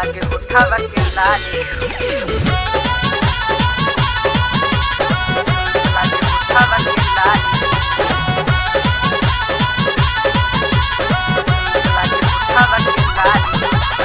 लागे उठावा के लाली लागे उठावा के लाली लागे उठावा के लाली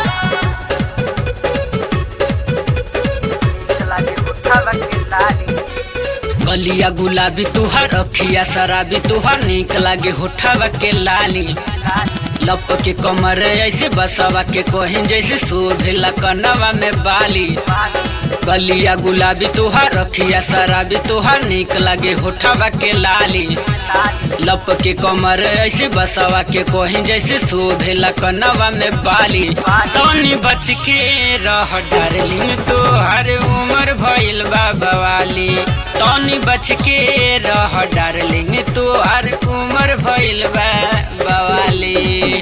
लागे उठावा के लाली गलिया गुलाबी तुहार अखिया शराबी तुहार निक लागे होठावा के लाली लप के कमर ऐसे बसवा के कोहिन जैसे शोभेला कनवा में बाली गलिया गुलाबी तुहार अखिया शराबी तुहार निक लागे होठावा के लाली लप के कमर ऐसे बसवा के कोहिन जैसे शोभेला कनवा में बाली तनी बच के रह डार्लिंग तोहर उम्र भइल बा बवाली तनी बच के रह डार्लिंग तोहर उम्र भइल बा बवाली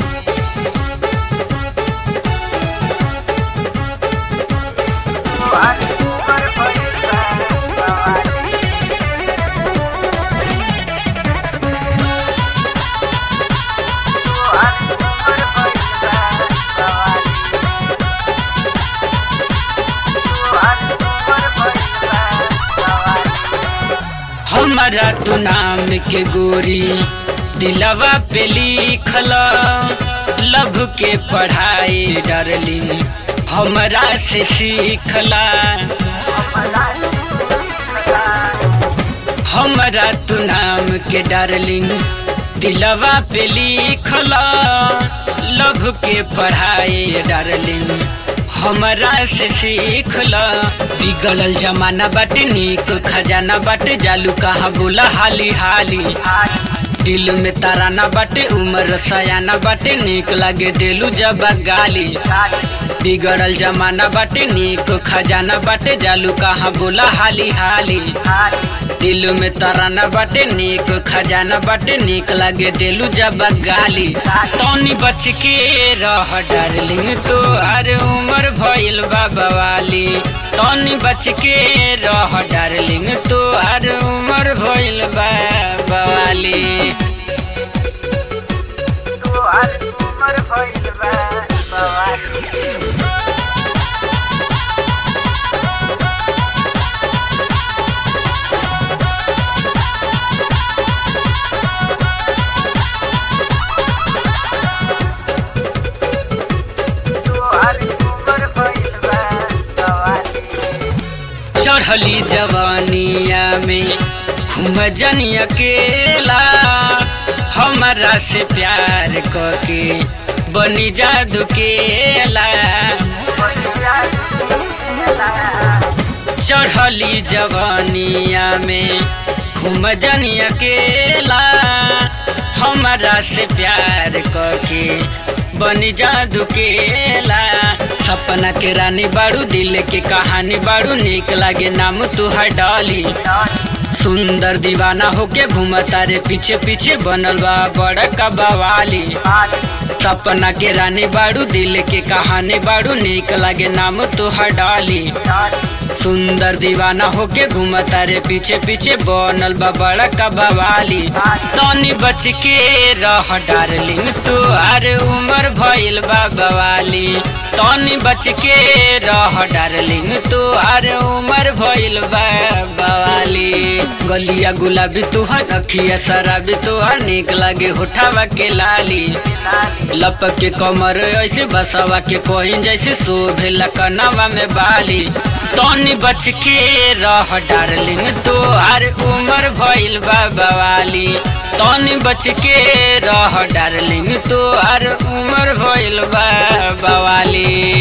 तुम्हारी उम्र भइल बा बवाली तुम्हारी उम्र भइल बा बवाली तुम्हारी उम्र भइल बा बवाली हमारा तू नाम के गोरी दिलवा पे लिखल लभ के पढ़ाई डार्लिंग हमरा से सीखला हमरा तू नाम के डार्लिंग दिलवा पे लिखल लभ के पढ़ाई डार्लिंग हमरा से सीखल बिगड़ल जमाना बाटे नीक खजाना बाटे जालू कहाँ बोला हाली हाली दिल में ताराना बाटे उम्र सयाना बाटे नीक लागे दिलू जब गाली बिगड़ल जमाना बाटे नीक खजाना बाटे जालू कहाँ बोला हाली हाली दिल में तराना बाटे नीक खजाना बाटे नीक लागे दिलू जब गाली तनी बच के रह डार्लिंग तो अरे उम्र भइल बा बवाली तनी बच के रह डार्लिंग तो अरे उम्र भइल बा बवाली तुम्हारी उम्र भइल बा बवाली तुम्हारी उम्र भइल बा बवाली चढ़ली जवानिया में घूम जनी अकेला हमारा से प्यार करके बनी जादू केला चढ़ली जवानिया में घूम जनी अकेला हमारा से प्यार करके बनी जादू केला सपना के रानी बाड़ू दिल के कहानी बाड़ू निक लागे नाम तुहार डाली सुंदर दीवाना होके घूमता रे पीछे पीछे बनल बा बड़ा का बवाली सपना के रानी बाड़ू दिल के कहानी बाड़ू निक लागे नाम तुहार डाली सुंदर दीवाना होके घूमता रे पीछे पीछे बनल बा बड़ा का बवाली तनी बच के रह डार्लिंग तू अरे उम्र भइल बा बवाली तनी बच के रह डार्लिंग तू अरे उम्र भइल बा बवाली गलिया गुलाबी तुहर अखिया शराबी तुहर निक लागे होठावा के लाली लपक के कमर ऐसे बसवा के कोहिन जैसे शोभेला कनवा में बाली तनी बच के रह डार्लिंग तो अरे उम्र भइल बा बवाली तनी बच के रह डार्लिंग तो अरे उम्र भइल बा बवाली